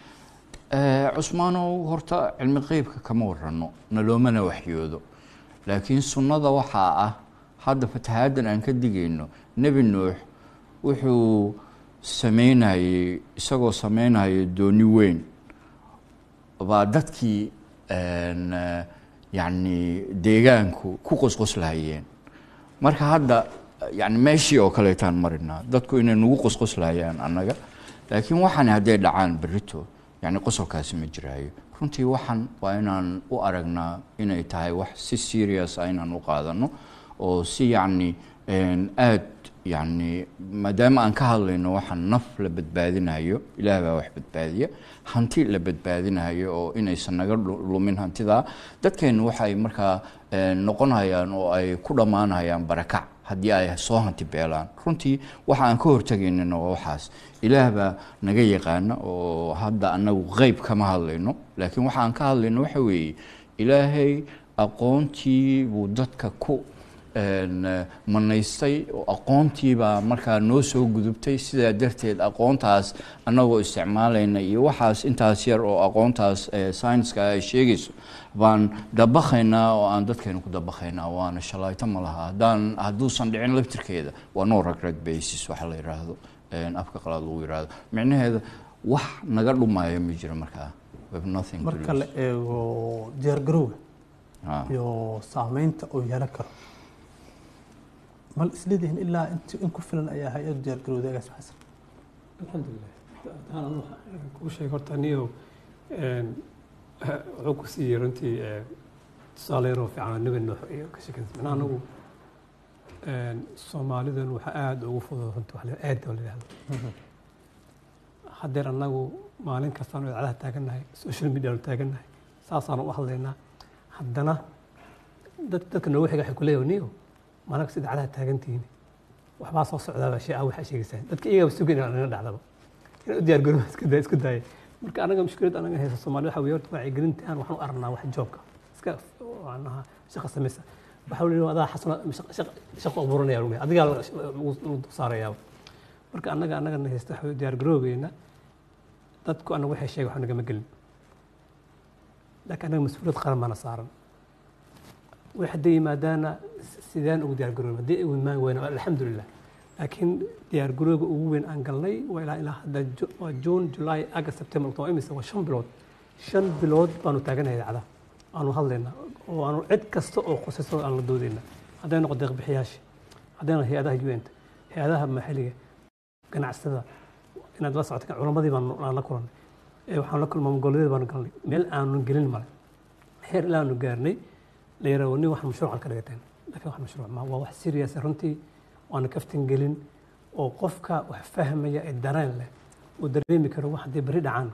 Speaker 2: cusmaanow horta cilmi qeybka kama warano naloomana waxyoodo laakiin sunnada waxaa ah hadda fatahaaddan aan ka digayno nebi nuux wuxuu sameynayey isagoo sameynaya dooni weyn baa dadkii yacni deegaanku ku qosqoslahayeen marka hadda yani meeshii oo kaleetaan marinaa dadku inay nagu qosqoslahayaan annaga laakiin waxaan hadday dhacaan berito yani qosolkaasi ma jiraayo runtii waxaan waa inaan u aragnaa inay tahay wax si serious ah inaan u qaadano oo si yacni aad yacni maadaama aan ka hadlayno waxaan naf la badbaadinayo ilaah baa wax badbaadiya hanti la badbaadinayo oo inaysan naga lumin hantidaa dadkeennu waxay markaa noqonayaan oo ay ku dhammaanayaan barakac haddii ay soo hanti beelaan runtii waxa aan ka hortegaynana waa waxaas ilaah baa naga yaqaana oo hadda annagu qeyb kama hadlayno laakiin waxa aan ka hadlayno waxa weeye ilaahay aqoontii buu dadka ku manaystay oo aqoontiibaa markaa noo soo gudubtay sidaa darteed aqoontaas annagoo isticmaalayna iyo waxaas intaas yar oo aqoontaas scienska ay sheegayso baan dabakhaynaa oo aan dadkeena ku dabakhaynaa waana shalayto ma laha haddaan hadduusan dhicin laftirkeeda waa no regret basis waxa la yidhaahdo afka qalaad lagu yidhaahdo micnaheeda wax naga dhumaayo ma jiro markaa
Speaker 1: marka la eego diyaargarowga iyo saameynta uu yeelan karo mal isleedihiin ilaa int in ku filan ayaa hay-adu diyaargarowda agaas xasan
Speaker 3: alxamdulilah haddaan anu kuu sheeg horta niyo wuxuu ku siiyey runtii tusaale yaroo fiican nabi nuux iyo ka sheekaysa macnaha anagu soomaalidan waxaa aada ugu fudud runtii wax aada oo la yidhahdo haddeer annagu maalin kastaanu idaacadaha taagannahay social medianu taagannahay saasaanu u hadlaynaa haddana dad dadka noogu xiga waxay ku leeyahay niyo maalin kasta idaacadaha taagantihiin waxbaa soo socdaaba shay ah waxaa sheegaysaan dadka iyagaba sugan inaan naga dhacdaba inaan u diyaargarooba iska daa isku daaya marka anaga mushkilad anaga haysa soomaali waxa weeye horta wacyigelinta aan waxaan u aragnaa wax joobka iska macnaha shaqa samaysa waxa weeye adaa xasana shaqo abuuranaya lumiya adigaa lagu saarayaa marka annaga annagana haysta waxa diyaargaroobeena dadku anaga waxay sheegay wax nagama gelin laakiin annaga mas-uuliyad qaran baana saaran way hadday yimaadaana sideen ugu diyaargarooba haddii ay imaan weyna alxamdulilah laakiin diyaargarooga ugu weyn aan galnay waa ilaa ilaa hadda waa june july august september october imise waa shan bilood shan bilood baanu taaganahay idaacada aanu hadlaynaa oo aanu cid kasta oo khusaysan aan la doodayna hadday noqo deeqbixiyaasha hadday noqo hay-adaha un-ta hay-adaha maxalliga ganacsatada inaad la socota culamadii baan la kulannay waxaan la kulma goboleedyada baanu galnay meel aanu gelin male heer ilaa aanu gaarnay la yaraho nin wax mashruucan ka dhigateen laakiin wax mashruuc ma waa wax serious runtii waana kaftan gelin oo qofka wax fahmaya ee dareen leh uu dareemi karo wax haddii beri dhacaan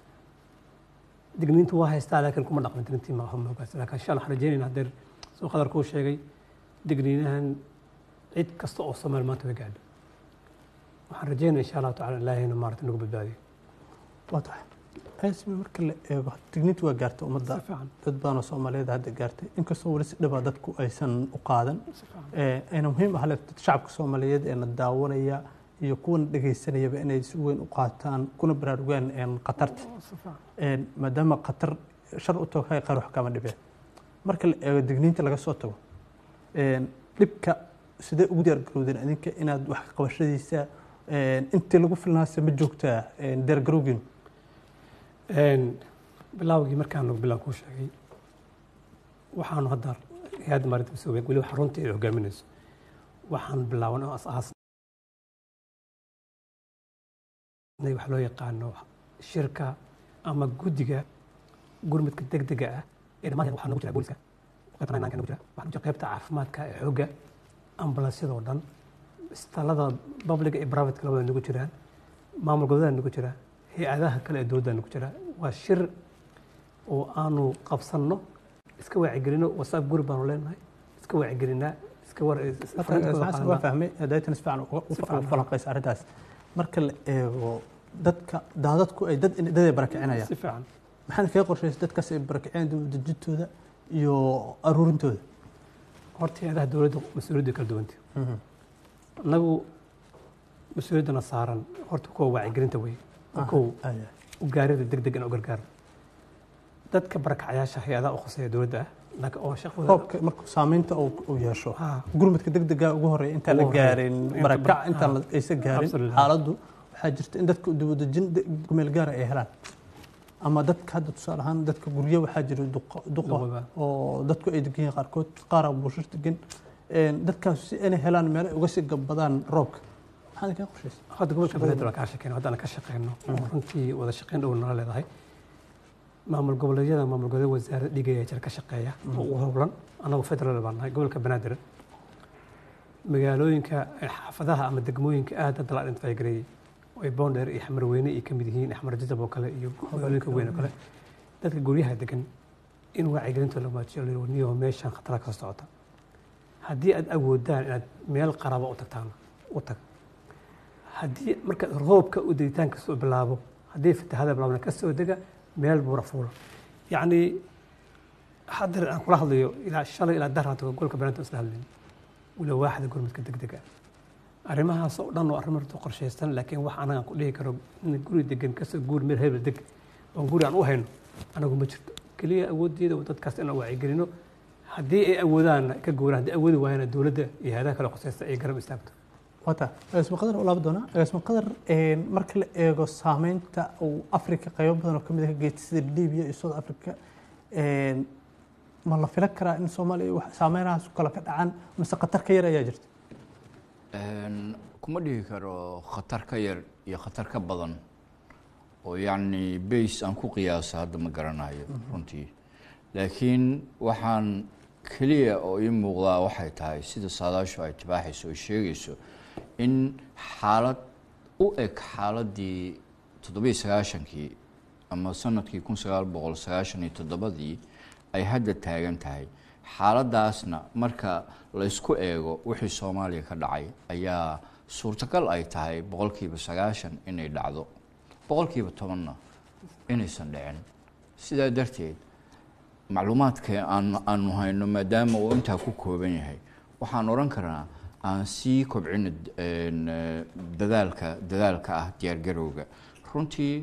Speaker 3: digniintu waa haystaa laakiin kuma dhaqmin digniintii ma moogaas laakiin insha allah waxaan rajeynayna haddeer suu qadar kuu sheegay digniinahan cid kasta oo soomaali maanta way gaadho waxaan rajeynaya insha allahu tacala ilaahayna maarata nagu badbaadiyo
Speaker 1: waa tahay asmi marka la eego digniintu waa gaartay ummadda
Speaker 3: si fiican
Speaker 1: dad badanoo soomaaliyeed hadda gaartay inkastoo weli si dhibaa dadku aysan u qaadan
Speaker 3: si fiican
Speaker 1: ayna muhiim ah le shacabka soomaaliyeed ee na daawanaya iyo kuwana dhegaysanayaba inay si weyn u qaataan kuna baraarugaan khatarta
Speaker 3: si fiican
Speaker 1: maadaama khatar shar u tooghay qaar wax kama dhibeen marka la eego digniinta laga soo tago dhibka sidee ugu diyaargarowdeen idinka inaad wax ka qabashadiisa intii lagu filnaase ma joogtaa diyaargarowgiinu
Speaker 3: bilaawgii markaanu bilaan kuu sheegay waxaanu hadda hay-adda maarinta masoobe weli waxa runtii ay hogaaminayso waxaan bilaaban oo asaasnay wax loo yaqaano shirka ama guddiga gurmadka degdega ah ee dhammaan waxaa nagu jira booliska qaybta nine nagu jira waxaa nagu jira qaybta caafimaadka ee xoogga ambulansyadoo dhan isbitaalada publica iyo private labada nagu jiraan maamul goboleeda nagu jira hay-adaha kale ee dowladda nagu jira waa shir oo aanu qabsanno iska waacigelino whatsapp guri baanu leenahay iska waacigelinaa iska war
Speaker 1: waa fahmay daytan si fiican u falanqaysa arrintaas marka la eego dadka daadadku ay dad dad ay barakicinayaan
Speaker 3: si fiican
Speaker 1: maxaad kaga qorshaysa dadkaas ay barakicinayaan dib u dejintooda iyo aruurintooda
Speaker 3: horta hay-adaha dowladda mas-uuliyadda kala duwanta annagu mas-uuliyaddana saaran horta kuwa waacigelinta wey kow u gaarida deg deg in u gargaar dadka barakacayaasha hay-adaha u khuseeya dowladda ah laakiin oo shaqadooda
Speaker 1: roobka markuu saamaynta uu yeesho
Speaker 3: Ha.
Speaker 1: gurmadka degdega ugu horeeya intaan la
Speaker 3: Ugu horeeya.
Speaker 1: gaarin
Speaker 3: Inta
Speaker 1: barakac
Speaker 3: bar-
Speaker 1: intaan
Speaker 3: ha.
Speaker 1: aysan gaarin
Speaker 3: Absolutely.
Speaker 1: xaaladdu waxaa jirta in dadku dibudejin gumeel gaara ay helaan ama dadka hadda tusaale ahaan dadka guryo waxaa jira duqa duqa
Speaker 3: Duqoba.
Speaker 1: oo dadku ay degan yihiin qaarkood qaara buushir degan Een, dadkaas si inay helaan meelo ay uga sii gabadaan roobka maxaad kaa qorshaysa
Speaker 3: hadda gobolka banaadir waan kaa shaqeyno haddana ka shaqeyno oo runtii wada shaqeyn dhow nala leedahay maamul goboleedyada maamul goboleed wasaaradda dhigaya jira ka shaqeeya oo ugu howlan annagu federal baan nahay gobolka banaadir magaalooyinka xaafadaha ama degmooyinka aad hadda la identify gareeyey oo ay boondheer iyo xamar weyne ay ka mid yihiin axmar jajab oo kale iyo magaalooyinka weyn oo kale dadka guryaha degan in wacyigelinta la maajiyo niyo meeshan khatara ka socota haddii aad awoodaan inaad meel qaraba u tagtaan u tag haddii marka roobka u degitaanka soo bilaabo haddii fatahaada bilaabna ka soo dega meel buura fuula yacni haddar aan kula hadlayo ilaa shalay ilaa dar hata golka banaadir isla hadlayn wala waaxda gurmadka degdega arrimahaas oo dhan oo arrimo runta qorshaysan laakiin wax anaga aan ku dhihi karo in guri degan kasoo guur meel hebel deg oon guri aan u hayno anagu ma jirto keliya awooddeeda oo dadkaas inaan wacyigelino haddii ay awoodaan ka guuraan haddii awoodi waayana dowladda iyo hayadaha kale qosaysta ay garab istaagto
Speaker 1: wata agaasimo qadar ulaaba doonaa agaasimo qadar een, marka la eego saameynta uu afrika qaybo badan oo ka mid ah ka geystay sida libiya iyo south africa een, ma la filan karaa in soomaaliya wax saameynahaas kale ka dhacaan mise khatar ka yar ayaa jirta
Speaker 2: Een, kuma dhihi karo khatar ka yar iyo khatar ka badan oo yacni base aan ku qiyaasa hadda ma garanayo runtii laakiin waxaan keliya oo ii muuqdaa waxay tahay sida saadaashu ay tibaaxayso oo sheegayso in xaalad u eg xaaladii toddobiyo sagaashankii ama sanadkii kun sagaal boqol sagaashan iyo toddobadii ay hadda taagan tahay xaaladaasna marka la isku eego wixii soomaaliya ka dhacay ayaa suurtagal ay tahay boqolkiiba sagaashan inay dhacdo boqolkiiba tobanna inaysan dhicin sidaa darteed macluumaadka aan aanu hayno maadaama uu intaa ku kooban yahay waxaan odhan karnaa aan sii kobcino een, eh, dadaalka dadaalka ah diyaargarowga runtii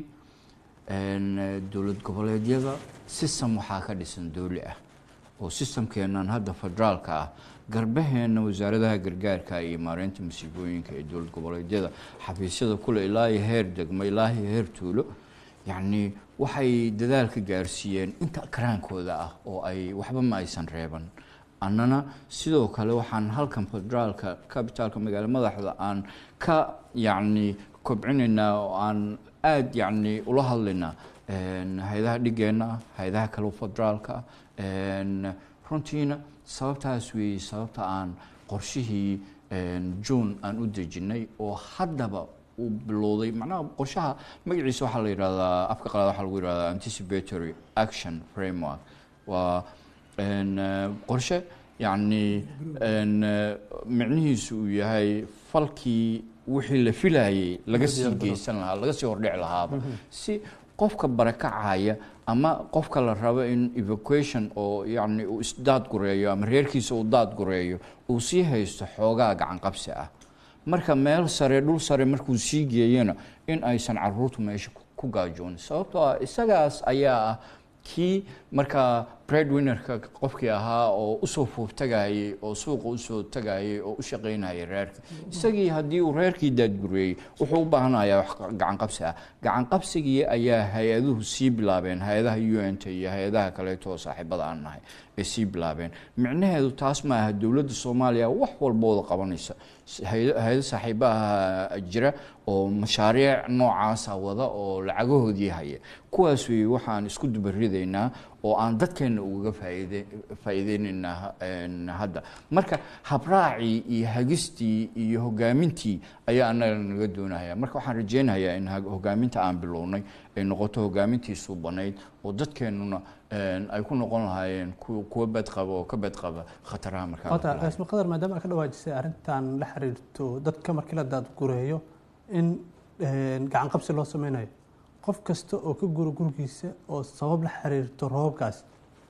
Speaker 2: een, eh, dowlad goboleedyada system waxaa ka dhisan dowli ah oo systemkeenan hadda federaalka ah garbaheena wasaaradaha gargaarka iyo maareynta masiibooyinka ee dowlad goboleedyada xafiisyada kule ilaa iyo heer degmo ilaa iyo heer tuulo yacni waxay dadaalka gaarsiiyeen inta karaankooda ah oo ay waxba ma aysan reeban annana sidoo kale waxaan halkan federaalka capitalka magaalo madaxda aan ka yacni kobcinaynaa oo aan aada yacni ula hadlaynaa een, hay-adaha dhigeenna ah hay-adaha kale federaalka ah een, runtiina sababtaas weeye sababta aan qorshihii een, june aan u dejinay oo haddaba uu bilowday macnaha qorshaha magaciisa waxaa la yidhahdaa afka qalaad waxaa lagu yidhahdaa anticipatory action framework waa een, eh, qorshe yacni een, eh, micnihiisu uu yahay falkii wixii la filayay laga sii geysan lahaa laga sii hordhici lahaaba si qofka barakacaya ama qofka la rabo in evacuation oo yacni uu isdaad gureeyo ama reerkiisa uu daad gureeyo uu sii haysto xoogaa gacan qabsi ah marka meel sare dhul sare markuu sii geeyana in aysan caruurtu meesha ku- ku gaajoonin sababtoo ah isagaas ayaa ah kii markaa breadwinnerka qofkii ahaa oo usoo fooftagayay oo suuqa usoo tagayay oo u shaqaynayay reerka isagii haddii uu reerkii daadgureeyey wuxuu u baahanayaa wax gacan qabsi ah gacan qabsigii ayaa hay-aduhu sii bilaabeen hay-adaha u n t iyo hay-adaha kaleeto oo saaxiibada aan nahay ay sii bilaabeen micnaheedu taas ma aha dowladda soomaaliya wax walbooda qabanaysa hay- hay-ado saaxiibaha jira oo mashaariic noocaasa wada oo lacagahoodii haya kuwaas wey waxaan isku dubaridaynaa oo aan dadkeena ugaga faaide faa'iideynaynaa een, hadda marka habraacii iyo hagistii iyo hogaamintii ayaa annaga naga doonaya marka waxaan rajeynayaa in ha- hogaaminta aan bilownay ay noqoto hogaamintii suubanayd oo dadkeenuna een, ay ku noqon lahaayeen ku- kuwa badqaba oo ka badqaba khataraha markaa
Speaker 1: wata
Speaker 2: maqlaaya.
Speaker 1: agaasimo qadar maadaama aad ka dhawaajisay arrintan la xiriirto dadka markii la daadgureeyo in een, gacan qabsi loo sameynayo qof kasta oo ka guro gurigiisa oo sabab la xiriirto roobkaas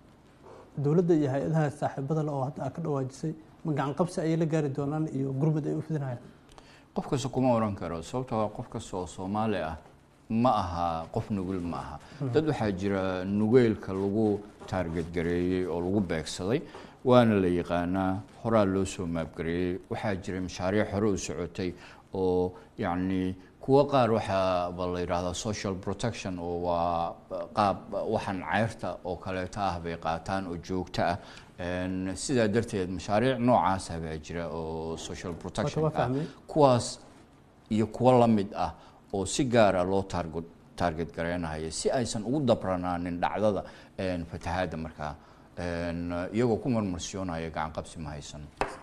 Speaker 1: dowladda iyo hay-adaha saaxiibada le oo hadda aad ka dhawaajisay ma gacan qabsi ayay la gaari doonaan iyo gurmud ay u fidinayaan
Speaker 2: qof kasta kuma oran karo sababtoo ah qof kasta oo soomaali ah ma aha qof nugul ma aha dad waxaa jira nugeylka lagu taarget gareeyey oo lagu beegsaday waana la yaqaanaa horaa loo soo maabgareeyey waxaa jiray mashaariic hore u socotay oo yacni kuwo qaar waxaaba la yidhaahdaa social protection oo waa qaab waxaan ceyrta oo kaleeto ah bay qaataan oo joogto ah sidaa darteed mashaariic noocaasa baa jira oo social protection ah kuwaas iyo kuwo la mid ah oo si gaara loo taarget taarget gareynayo si aysan ugu dabranaanin dhacdada fatahaadda markaa iyagoo ku marmarsiyoonaya gacan qabsi ma haysan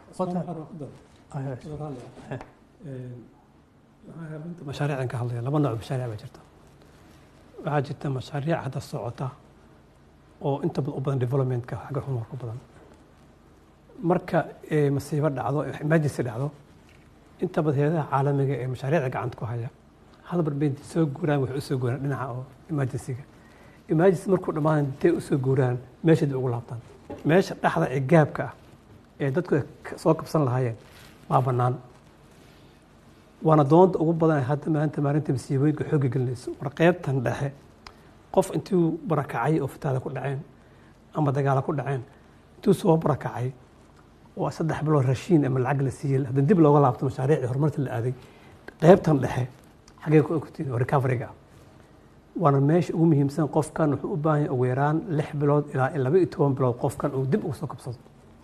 Speaker 3: mashaariican ka hadlaya laba nooc mashaariic baa jirta waxaa jirta mashaariic hadda socota oo inta u badan developmentka xagga horumarku badan marka masiibo dhacdo emergency dhacdo inta badan hayadaha caalamiga ee mashaariicda gacanta ku haya hal mar bay soo guuraan waxay usoo guuraan dhinaca oo emergencyga emergency markuu dhammaan intay usoo guuraan meesha dib ugu laabtaan meesha dhexda ee gaabka ah ee dadku soo kabsan lahaayeen waa bannaan waana doonta ugu badan hadda maanta maalinta masiibooyinka xoogga gelinayso war qaybtan dhexe qof intuu barakacay oo fataada ku dhaceen ama dagaala ku dhaceen intuu soo barakacay oo saddex bilood rashiin ama lacag la siiyey haddana dib looga laabto mashaariicii horumarta la aaday qaybtan dhexe xagee ku ogtiin oo recoveryga waana meesha ugu muhiimsan qofkan wuxuu u baahan yahay ugu yaraan lix bilood ilaa laba iyo toban bilood qofkan uu dib ugu soo kabsado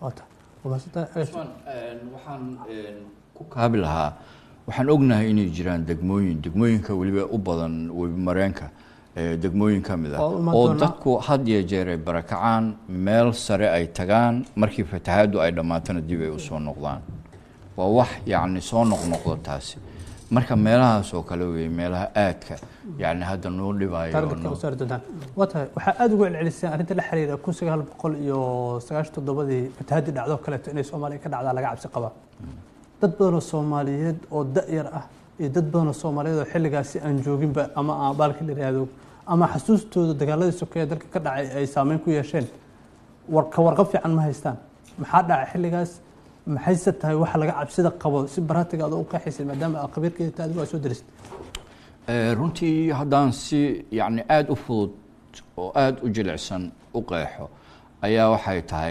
Speaker 2: waxaan ku kaabi lahaa waxaan ognahay inay jiraan degmooyin degmooyinka weliba u badan webi mareenka degmooyin ka mid ah oo dadku had iyo jeer ay barakacaan meel sare ay tagaan markii fatahaaddu ay dhammaatana dib ay usoo noqdaan waa wax yacni soo noqnoqdo taasi marka meelahaas oo kale weeye meelaha aadka yani hadda noo dhibayo
Speaker 1: waa tahay waxaa aada ugu celceliseen arrinta la xiriira kun sagaal boqol iyo sagaashan toddobadii fatahaadii dhacdo kaleeto inay soomaaliya ka dhacdaa laga cabsi qabaa dad badanoo soomaaliyeed oo da-yar ah iyo dad badanoo soomaaliyeed oo xilligaasi aan jooginba ama aan baalka la yihahdo ama xasuustooda dagaaladii sokeeye dalka ka dhacay ay saameyn ku yeesheen ka warqab fiican ma haystaan maxaa dhacay xilligaas maxayse tahay waxa laga cabsida qabo si baratiga adoo u qeexaysa maadaama aad khabiirkeeda adigu aad soo darist
Speaker 2: runtii haddaan si yacni aada u fudud oo aada u jilicsan u qeexo ayaa waxay tahay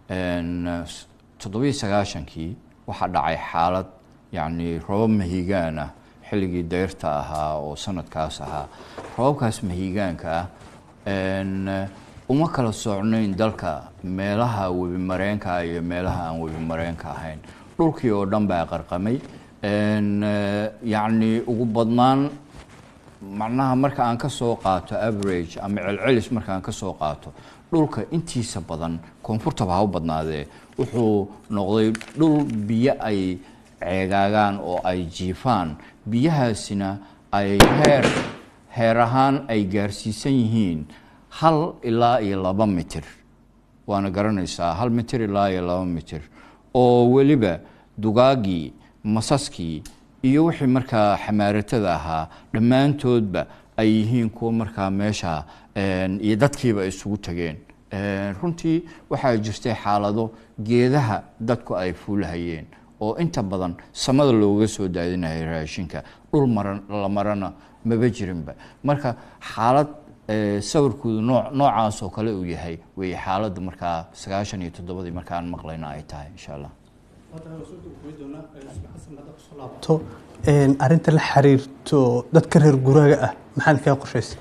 Speaker 2: toddobiyi sagaashankii waxaa dhacay xaalad yacni robab mahigaan ah xilligii dayrta ahaa oo sanadkaas ahaa robabkaas mahigaanka ah uma kala socnayn dalka meelaha webi mareenka iyo meelaha aan webi mareenka ahayn dhulkii oo dhan baa qarqamay yacni ugu badnaan macnaha marka aan ka soo qaato average ama celcelis marka aan ka soo qaato dhulka intiisa badan koonfurtaba ha u badnaadee wuxuu noqday dhul biyo ay ceegaagaan oo ay jiifaan biyahaasina ay heer heer ahaan ay gaarsiisan yihiin hal ilaa iyo laba mitir waana garanaysaa hal mitir ilaa iyo laba mitir oo weliba dugaagii masaskii iyo wixii markaa xamaaratada ahaa dhammaantoodba ay yihiin kuwa markaa meesha iyo dadkiiba isugu tageen runtii waxaa jirtay xaalado geedaha dadku ay fuulhayeen oo inta badan samada looga soo daadinaya raashinka dhul maran la marana maba jirinba marka xaalad sawirkoodu noo noocaas oo kale uu yahay wey xaaladda markaa sagaashan iyo toddobadii markaan maqlayna ay tahay insha allah
Speaker 1: arinta la xiriirto dadka reer guraaga ah maxaad kaga qorshaysa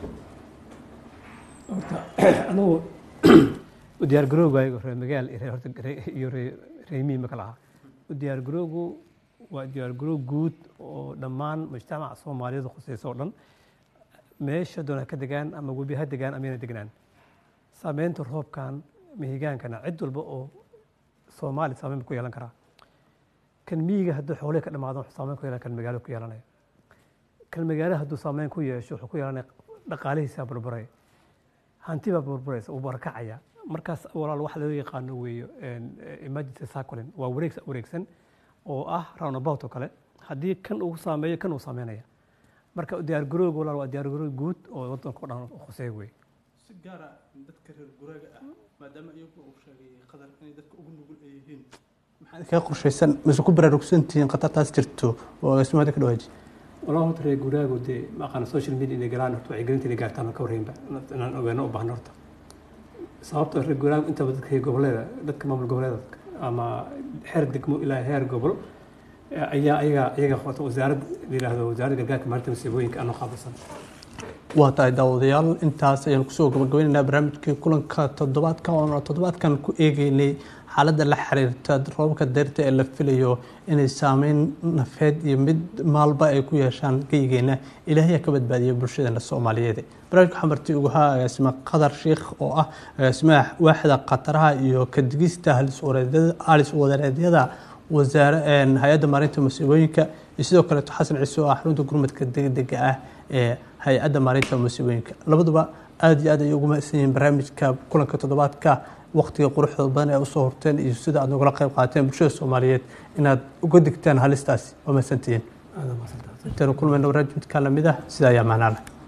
Speaker 3: anugu u diyaar garowgaaga reer magaal iyo reemihi ma kala aha u diyaar garowgu waa diyaar garow guud oo dhammaan mujtamaca soomaaliyeed khuseysa oo dhan meesha doona ka degaan ama webi ha degaan ama yana degnaan saameynta roobkan mahigaankana cid walba oo soomaali saameyn ku yeelan karaa kan miyiga hadduu xoolihii ka dhamaado wuxuu saameyn ku yeelan kan magaalo ku yeelanaya kan magaalo hadduu saameyn ku yeesho wuxuu ku yeelanaya dhaqaalihiisa burburay hanti baa burburaysa uu barakacaya markaas walaal waxa loo yaqaano weeyo emergency cycling waa wareeg wareegsan oo ah roundabout oo kale haddii kan uu saameeyo kan uu saameynaya marka diyaargarowga walaal waa diyaargarow guud oo wadanka o dhan khuseeya wey
Speaker 1: si gaara dadka reer guraaga ah maadaama iyagu uu sheegay qadar inay dadka ugu nugul ay yihiin maxaad kaga qorshaysan mise ku baraarugsantihiin khatartaas jirto oo ismaada ka dhawaaji
Speaker 3: walaa horta reer guraagu dee ma aqaana social media inay galaan horta wacyigelinta inay gaartaan oo ka warreynba inaan ogaano u baahno horta sababtoo reer guuraaga intaba dadka goboleeda dadka maamul goboleeda ama xeer degmo ilaa heer gobol ayaa ayaga ayaga qabata wasaarad yidhaahdo wasaaradda gargaarka maalinta masiibooyinka anoo qaabilsan
Speaker 1: waa tahay daawadayaal intaas ayaan kusoo gabagabaynaynaa barnaamijkii kulanka toddobaadka oona toddobaadkan ku eegeynay xaaladda la xiriirta roobabka deyrta ee la filayo inay saameyn nafeed iyo mid maalba ay ku yeeshaan geygeena ilaahay ka badbaadiya bulshadeena soomaaliyeed barnaamijka waxaa marti ugu haa agaasime qadar sheikh oo ah agaasimaha waaxda khataraha iyo kadigista halis wadareedyada wasaare hay-adda maarinta masiibooyinka iyo sidoo kaleeto xasan ciise oo ah xarunta gurmadka degdega ah ee hay-adda maarinta masiibooyinka labaduba aada iyo aad ay ugu mahadsan yihiin barnaamijka kulanka toddobaadka waqtiga quruxda badan ee usoo horteen iyo sida aad nogala qayb qaateen bulshada soomaaliyeed inaad uga digtaan halistaasi waa mahadsantihiin intaanu kulmayno barnaamij midkaa lamid ah sida ayaa macnaa leh